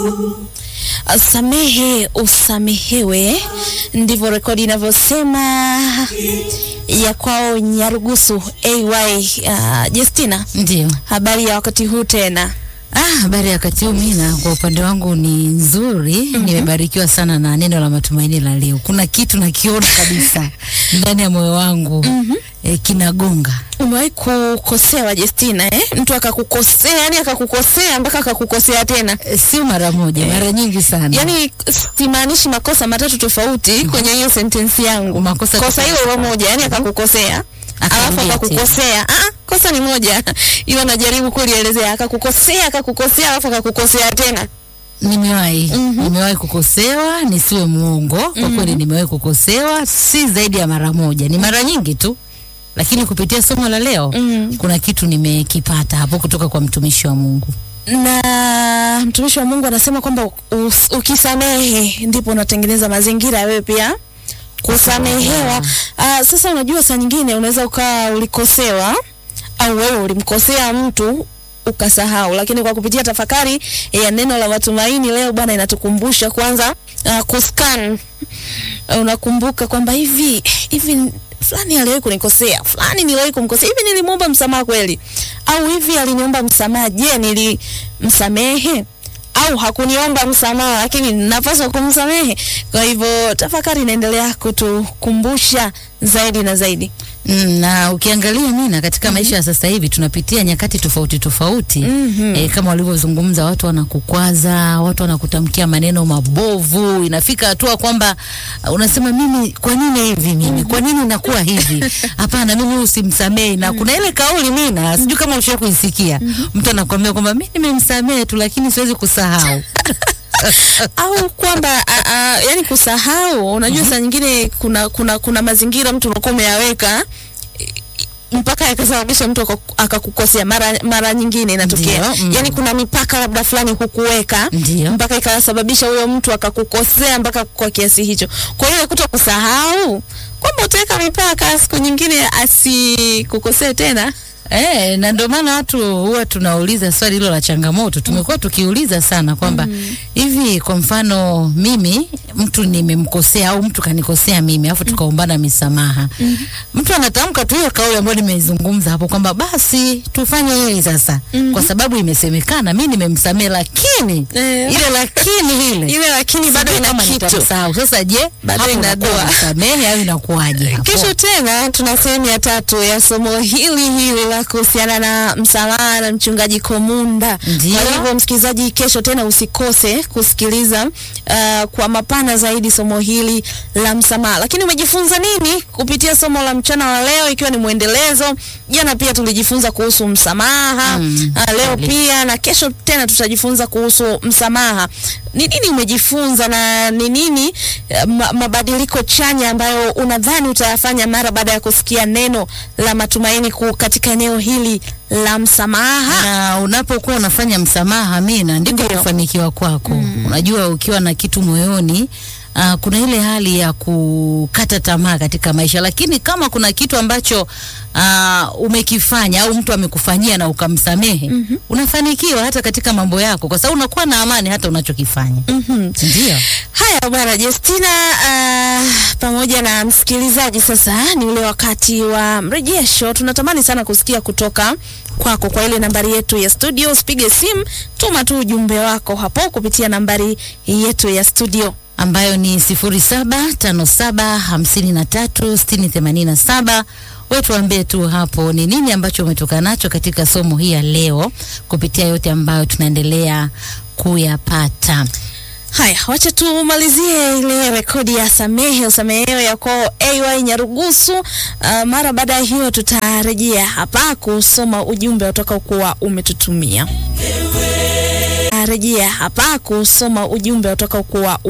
Samehe usamehewe, ndivyo rekodi inavyosema ya kwao Nyarugusu AY. Uh, Justina, Ndio. habari ya wakati huu tena? Ah, habari ya wakati huu Mina, kwa upande wangu ni nzuri. Nimebarikiwa sana na neno la matumaini la leo. Kuna kitu nakiona kabisa ndani ya moyo wangu eh, kinagonga. Umewahi kukosewa Justina, eh? Mtu akakukosea, yani akakukosea mpaka akakukosea tena. Eh, Sio mara moja, mara nyingi sana. Yani simaanishi makosa matatu tofauti kwenye hiyo sentensi yangu. Makosa kosa hilo tofauti. hilo moja, yani akakukosea alafu Akarudia akakukosea. Ah, kosa ni moja, ila najaribu kulielezea. Akakukosea, akakukosea, alafu akakukosea tena. Nimewahi nimewahi kukosewa, nisiwe muongo. Kwa kweli nimewahi kukosewa, si zaidi ya mara moja, ni mara nyingi tu, lakini kupitia somo la leo Mm. kuna kitu nimekipata hapo kutoka kwa mtumishi wa Mungu. na mtumishi wa Mungu anasema kwamba us- ukisamehe ndipo unatengeneza mazingira ya wewe pia kusamehewa. Ah, sasa unajua saa nyingine unaweza ukawa ulikosewa au wewe ulimkosea mtu ukasahau, lakini kwa kupitia tafakari ya neno la matumaini leo, Bwana inatukumbusha kwanza uh, kuscan unakumbuka kwamba hivi hivi fulani aliwahi kunikosea, fulani niliwahi kumkosea, hivi nilimwomba msamaha kweli? Au hivi aliniomba msamaha, je, nilimsamehe? Au hakuniomba msamaha, lakini napaswa kumsamehe? Kwa hivyo tafakari inaendelea kutukumbusha zaidi na zaidi. Mm, na ukiangalia Mina, katika maisha ya sasa hivi tunapitia nyakati tofauti tofauti Mhm. eh, kama walivyozungumza, watu wanakukwaza, watu wanakutamkia maneno mabovu, inafika hatua kwamba uh, unasema mimi, kwa nini hivi mimi, kwa nini nakuwa hivi? Hapana, mimi usimsamehe. Na kuna ile kauli Mina, sijui kama ushawahi kuisikia, mtu anakuambia kwamba mimi nimemsamehe tu, lakini siwezi kusahau. au kwamba a- a, yani kusahau. Unajua saa nyingine kuna kuna kuna mazingira mtu unakuwa umeyaweka i- mpaka yakasababisha mtu akaku- akakukosea. Mara mara nyingine inatokea Ndio, mm. yani kuna mipaka labda fulani hukuweka Ndio. mpaka ikasababisha huyo mtu akakukosea mpaka kwa kiasi hicho. Kwa hiyo kuto kusahau kwamba utaweka mipaka, siku nyingine asikukosee tena. Eh, na ndio maana watu huwa tunauliza swali hilo la changamoto. Tumekuwa tukiuliza sana kwamba hivi kwa mfano mimi mtu nimemkosea au mtu kanikosea mimi alafu tukaombana misamaha. Mtu anatamka tu hiyo kauli ambayo nimeizungumza hapo kwamba basi tufanye hili sasa kwa sababu imesemekana mimi nimemsamehe lakini Eh. ile lakini ile Ile lakini bado sijui ina kama kitu. nitamsahau. Sasa je, Bado hapo ina unakuwa doa. unasamehe au inakuwaje hapo? Kesho tena tuna sehemu ya tatu ya somo hili hili la kuhusiana na msamaha na mchungaji Komunda. Ndio. Kwa hivyo msikilizaji, kesho tena usikose kusikiliza uh, kwa mapana zaidi somo hili la msamaha. Lakini umejifunza nini kupitia somo la mchana wa leo, ikiwa ni mwendelezo? Jana pia tulijifunza kuhusu msamaha Mm, uh, leo kweli. pia na kesho tena tutajifunza kuhusu msamaha. Ni nini umejifunza na ni nini eh, ma, mabadiliko chanya ambayo unadhani utayafanya mara baada ya kusikia neno la matumaini ku, katika eneo hili la msamaha? na unapokuwa unafanya msamaha Mina, ndiko Ndio. kufanikiwa kwako. Unajua, ukiwa na kitu moyoni Uh, kuna ile hali ya kukata tamaa katika maisha, lakini kama kuna kitu ambacho uh, umekifanya au mtu amekufanyia na ukamsamehe, unafanikiwa hata katika mambo yako, kwa sababu unakuwa na amani hata unachokifanya. Mhm. Ndio. Haya bwana Justina, uh, pamoja na msikilizaji, sasa ni ule wakati wa mrejesho. Tunatamani sana kusikia kutoka kwako kwa ile nambari yetu ya studio. Usipige simu, tuma tu ujumbe wako hapo kupitia nambari yetu ya studio. ambayo ni 0757536087. Wewe tuambie tu hapo ni nini ambacho umetoka nacho katika somo hii ya leo kupitia yote ambayo tunaendelea kuyapata. Haya, wacha tumalizie ile rekodi ya samehe usamehewe ya kwao AY Nyarugusu. Uh, mara baada ya hiyo tutarejea hapa kusoma ujumbe utakaokuwa umetutumia. Rejea hapa kusoma ujumbe utakaokuwa